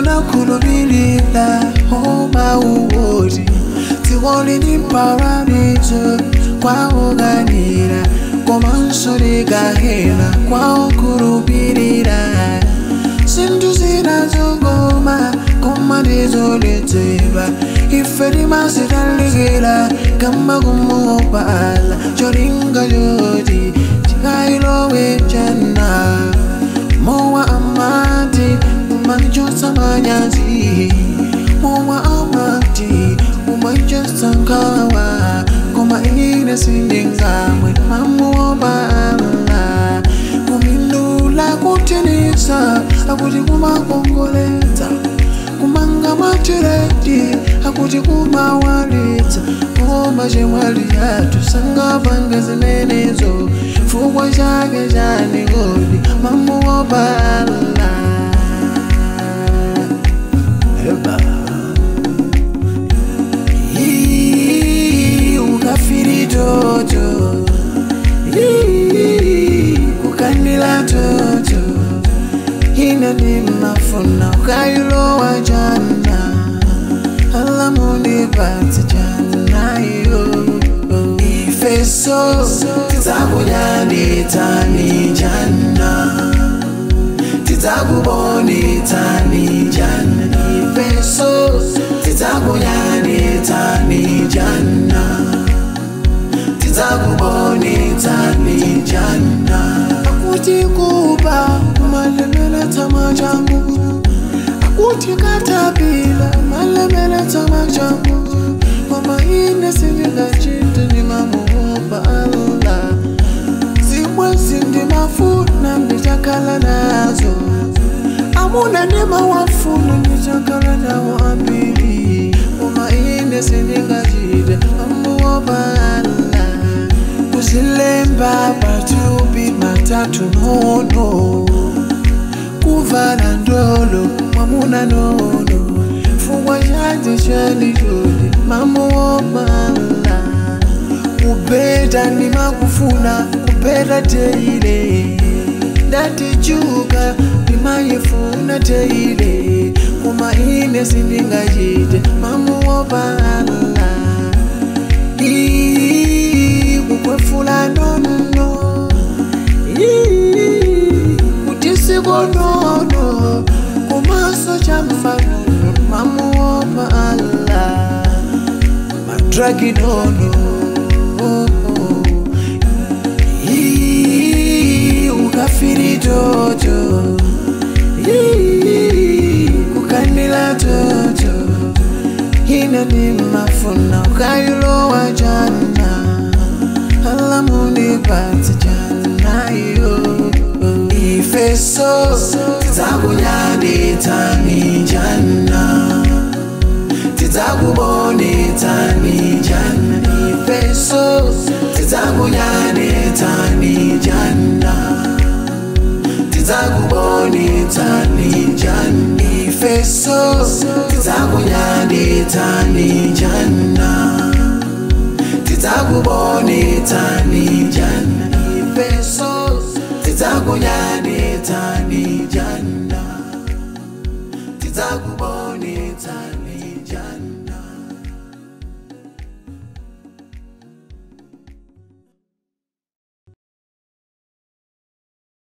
unakhulupilira omauwoti dzikoli ni paradiso kwaokanira komanso likahena kwaokhulupirira zinthu zinazokoma koma ndizoledzera ife timazitalikira kamba kumuopala cholinga choti chikayilowe chana mowa amati umanchosa manyazi mowa amati umanchosa nkhawa koma ine sindingamwe mamuopala kumindula kutinisa akuti kumakongoletsa kumanga matiredi akuti kumawalitsa koma chemwali yathu sangapange zimenezo fukwa chake chanigodi mamuopala Eba. Ii, ukafiri toto Ii, kukandila toto ina ni mafuna ukailowa jana alamundi pati jana yo ifeso tidzakunyanitani jana tidzakubonitani jana ifeso tidzakunyanitani jana tidzakubonitani jana akuti kuba malemela tsama changu akuti katapila malemela tsama changu mama ine sindingachita ndimamuomba allah zimwe zindimafuna ndichakhala nazo amuna ndimawafuna ndichakhala nawo ambili mama ine sindingachita mamuomba allah kuzilemba patupi matatu nono kuvala ndolo mwamuna nono fungwa chanje chalijoli mamuopala kupeta ndimakufuna kupeta teile ndatichuka ndimayifuna teile koma ine sindingachite mamuopala Ii, kukwefula nono Ii, kuti sikonono kumaso chamfanono mamuopa alla madragi nono Ii, ukafiri toto Ii, kukandila toto ina ni mafuna ukailowa jana alamundi pati jana yo ifeso tidzakunyanitani jana tidzakubonitani jana ifeso tidzakunyanitani jana tidzakubonitani jana ifeso tidzakunyanitani jana tidzakubonitani jana ifeso tidzakunyanitani jana tidzakubo